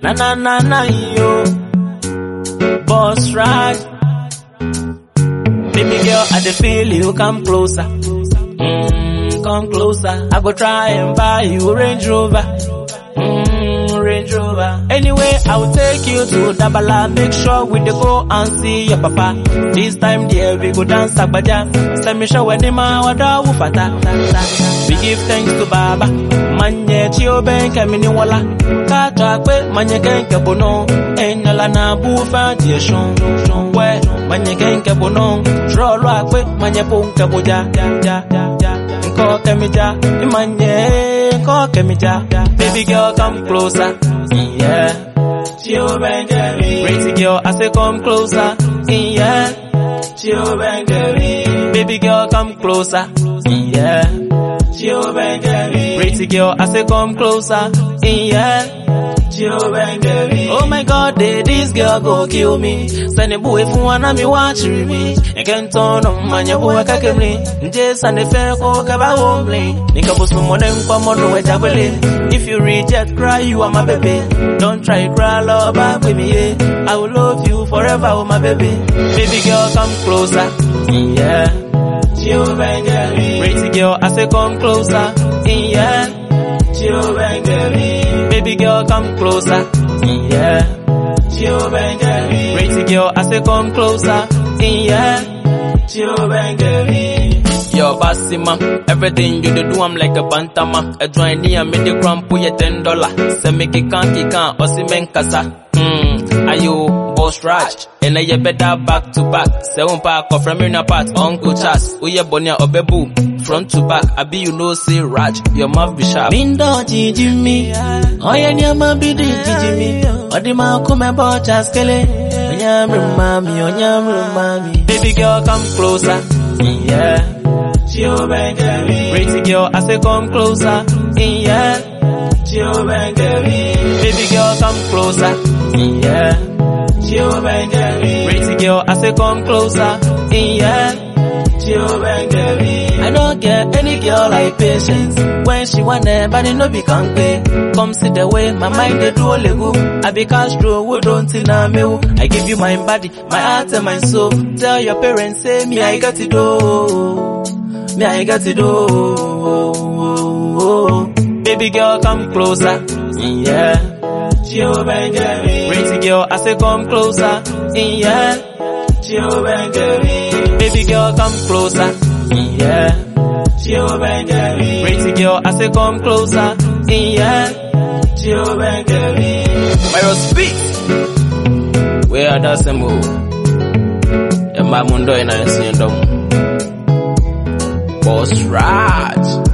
Na na na na yo. Boss ride. Baby girl, I dey feel you come closer. Mm, come closer. I go try and buy you a Range Rover. Mm, Range Rover. Anyway, I will take you to Dabala. Make sure we dey go and see your papa. This time, dear, we go dance agbaja. Send me show when the ma wada wufata. We give thanks to Baba. Manye chio ben kemini wala. Kata kwe manye kenke bono. Enyala na bufa die shon. We manye kenke bono. Trolo akwe manye punke boja. Ja, ja, ja, ja. Nko kemija. Imanye nko kemija. Baby girl come closer. Yeah. Chio ben kemi. Pretty girl I say come closer. Yeah. Chio ben kemi. Baby girl come closer. Yeah. Chio ben kemi. Pretty girl I say come closer. Yeah. Chio ben kemi. Oh my god, eh, this girl go kill me. Send a boy for one of me watch me. You can turn on man your boy kakemli. Nje sane fair ko kaba homely. Nika bosu monen kwa mono we jabele. If you reject cry you are my baby. Don't try cry love back with me. Yeah. I will love you forever oh my baby. Baby girl come closer. Yeah. Chio ben kemi. Pretty girl I say come closer. Yeah. Chio ben kemi. Baby girl come closer. Yeah. Chio ben kemi. Pretty girl I say come closer. Yeah. Chio ben kemi. Yo, Basima, everything you do, I'm like a bantama. A join near me, the gram, pull your ten dollar. Say make it can't, it can't, or see men kasa. Hmm, are you boss Raj? And I better back to back. Seven pack of from in apart, Uncle Chas. Uye bonya obebu. Front to back, I be you know say Raj, your mouth be sharp. Mindo jijimi, oye nyama bidi jijimi. Odima kume bocha skele. Onyamri mami, onyamri mami. Baby girl come closer, yeah. Chio ben kemi. Pretty girl, I say come closer, yeah. Chio ben kemi. Baby girl come closer, yeah. Chio ben kemi. Pretty girl, I say come closer, yeah. Chio ben kemi. I don't get any girl like patience. When she want but no be kanpe. Come see the way my mind they do lego. I be Castro, who don't na me. wo. I give you my body, my heart and my soul. Tell your parents, say me I got it do. Me I got it do. Baby girl, come closer. Yeah. Chio ben kemi. Pretty girl, I say come closer. Yeah. Chio ben kemi. Baby girl, come closer. Yeah. Chio ben kemi. Pretty girl, I say come closer. Yeah. Chio ben kemi. Myro speak. Where are the semo? Emma mundo ina nsi ndomu. Boss Raj.